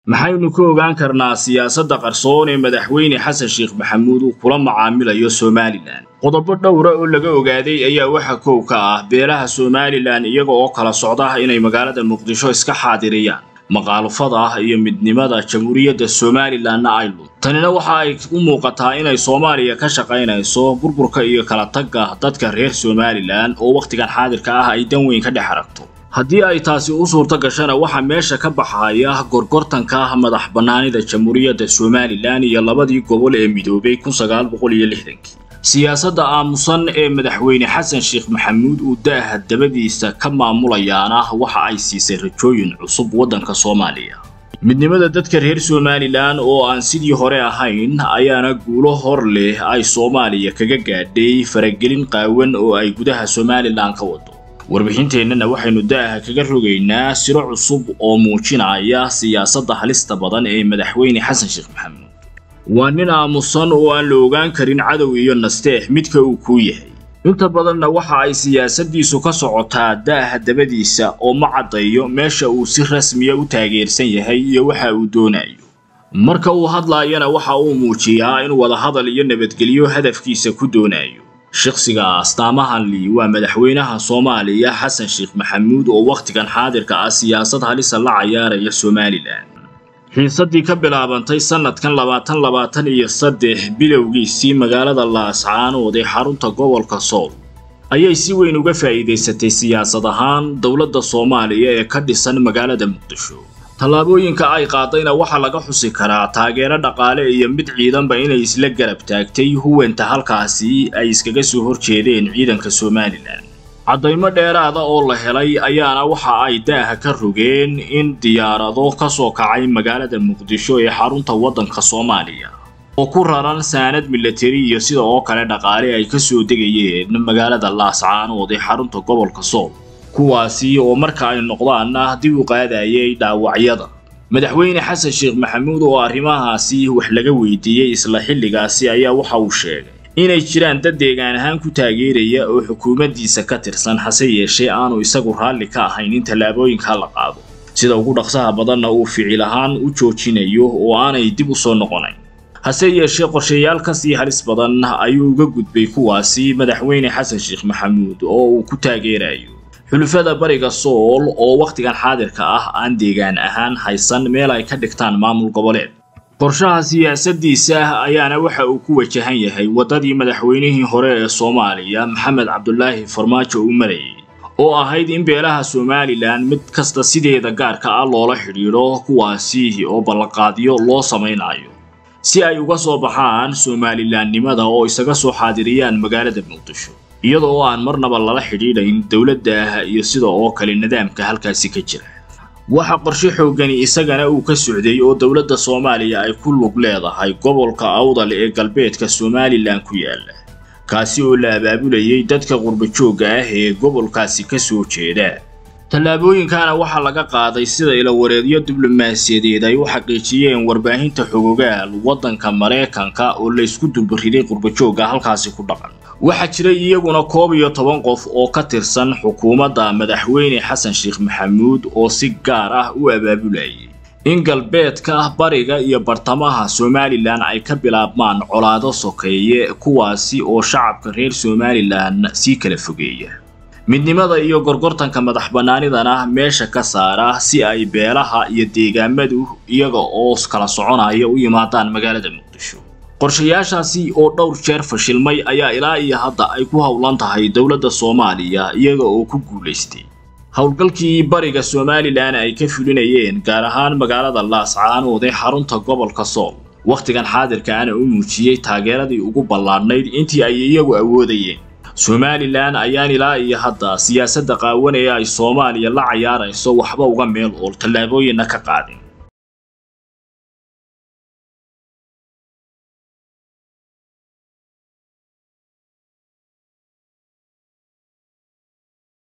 maxaynu ka ogaan karnaa siyaasadda qarsoon ee madaxweyne xasan sheekh maxamuud uu kula macaamilayo somalilan qodobo dhowra oo laga ogaaday ayaa waxa kow ka ah beelaha somalilan iyaga oo kala socda inay magaalada muqdisho iska xaadiriyaan maqaalufada ah iyo midnimada jamhuuriyadda somalilanna ay lud tanina waxa ay u muuqataa inay soomaaliya ka shaqaynayso burburka iyo kala tagga dadka reer somalilan oo wakhtigan xaadirka ah ay dan weyn ka dhex aragto haddii ay taasi u suurto gashana waxaa meesha ka baxaya gorgortanka madax bannaanida jamhuuriyadda somalilan iyo labadii gobol ee midoobay kun sagaal boqol iyo lixdankii siyaasadda aamusan ee madaxweyne xasan sheekh maxamuud uu daaha dabadiisa ka maamulayaana waxa ay siisay rajooyin cusub waddanka soomaaliya midnimada dadka reer somalilan oo aan sidii hore ahayn ayaana guulo hor leh ay soomaaliya kaga gaadhay faragelin qaawan oo ay gudaha somalilan ka wado warbixinteennana waxaynu daaha kaga rogaynaa siro cusub oo muujinaya siyaasadda halista badan ee madaxweyne xasan sheekh maxamuud waa nin aamusan oo aan la ogaan karin cadow iyo nasteex midka uu kuu yahay inta badanna waxa ay siyaasaddiisu ka socotaa daaha dabadiisa oo ma caddayo meesha uu si rasmiya u taageersan yahay iyo waxa uu doonayo marka uu hadlaayana waxa uu muujiyaa in wadahadal iyo nabadgelyo hadafkiisa ku doonayo shakhsiga astaamahan lii waa madaxweynaha soomaaliya xasan sheekh maxamuud oo wakhtigan xaadirka ah siyaasad halisa la cayaaraya somalilan xiisaddii ka bilaabantay sannadkan labaatan labaatan iyo saddex bilowgiisii magaalada laascaanood ee xarunta gobolka sool ayay si weyn uga faa'iidaysatay siyaasad ahaan dowladda soomaaliya ee ka dhisan magaalada muqdisho tallaabooyinka ay qaadayna waxaa laga xusi karaa taageero dhaqaale iyo mid ciidanba inay isla garab taagtay huwanta halkaasi ay iskaga soo horjeedeen ciidanka somalilan caddaymo dheeraada oo la helay ayaana waxa ay daaha ka rogeen in diyaarado ka soo kacay magaalada muqdisho ee xarunta waddanka soomaaliya oo ku raran saanad milatari iyo sida oo kale dhaqaale ay ka soo degayeen magaalada laascaanood ee xarunta gobolka sool kuwaasi oo marka ay noqdaanna dib u qaadayay dhaawacyada madaxweyne xasan sheekh maxamuud oo arrimahaasi wax laga weydiiyey isla xilligaasi ayaa waxa uu sheegay inay jiraan dad deegaan ahaan ku taageeraya oo xukuumaddiisa ka tirsan hase yeeshee aanu isagu raalli ka ahayn in tallaabooyinka la qaado sida ugu dhaqsaha badanna uu ficil ahaan u joojinayo oo aanay dib u soo noqonayn hase yeeshee qorshayaal ka sii halis badan ayuu uga gudbay kuwaasi madaxweyne xasan sheekh maxamuud oo uu ku taageerayo xulufada bariga sool oo wakhtigan xaadirka ah aan deegaan ahaan haysan meel ay ka dhigtaan maamul goboleed qorshaha siyaasaddiisa ayaana waxa uu ku wajahan yahay waddadii madaxweynihii hore ee soomaaliya maxamed cabdulaahi farmaajo uu marayay oo ahayd in beelaha somalilan mid kasta sideeda gaarka ah loola xidhiidho kuwaasi oo ballanqaadyo loo samaynayo si ay uga soo baxaan somalilanimada oo isaga soo xaadiriyaan magaalada muqdisho iyada oo aan marnaba lala xidhiidhayn dowladda iyo sida oo kale nidaamka halkaasi ka jira waxa qorshe xooggani isagana uu ka socday oo dowladda soomaaliya ay ku lug leedahay gobolka awdal ee galbeedka somalilan ku yaala kaasi oo la abaabulayay dadka qurbajoogga ah ee gobolkaasi ka soo jeeda tallaabooyinkana waxaa laga qaaday sida ilawareedyo diblomaasiyadeed ay u xaqiijiyeen warbaahinta xogogaal waddanka maraykanka oo laysku dulbariday qurbajoogga halkaasi ku dhaqan waxaa jiray iyaguna koob iyo toban qof oo ka tirsan xukuumadda madaxweyne xasan sheekh maxamuud oo si gaar ah u abaabulayay in galbeedka bariga iyo bartamaha somalilan ay ka bilaabmaan colaado sokeeye kuwaasi oo shacabka reer somalilan sii kala fogeeya midnimada iyo gorgortanka madax bannaanidana meesha ka saara si ay beelaha iyo deegaamadu iyaga oo kala soconaya u yimaadaan magaalada muqdisho qorshayaashaasi oo dhowr jeer fashilmay ayaa ilaa iyo hadda ay ku howlan tahay dowladda soomaaliya iyaga oo ku guulaystay howlgalkii bariga somalilan ay ka fulinayeen gaar ahaan magaalada laascaanood ee xarunta gobolka sool wakhtigan xaadirkaana u muujiyey taageeradii ugu ballaadhnayd intii ay iyagu awoodayeen somalilan ayaan ilaa iyo hadda siyaasadda qaawan ee ay soomaaliya la cayaarayso waxba uga meel ool tallaabooyinna ka qaadin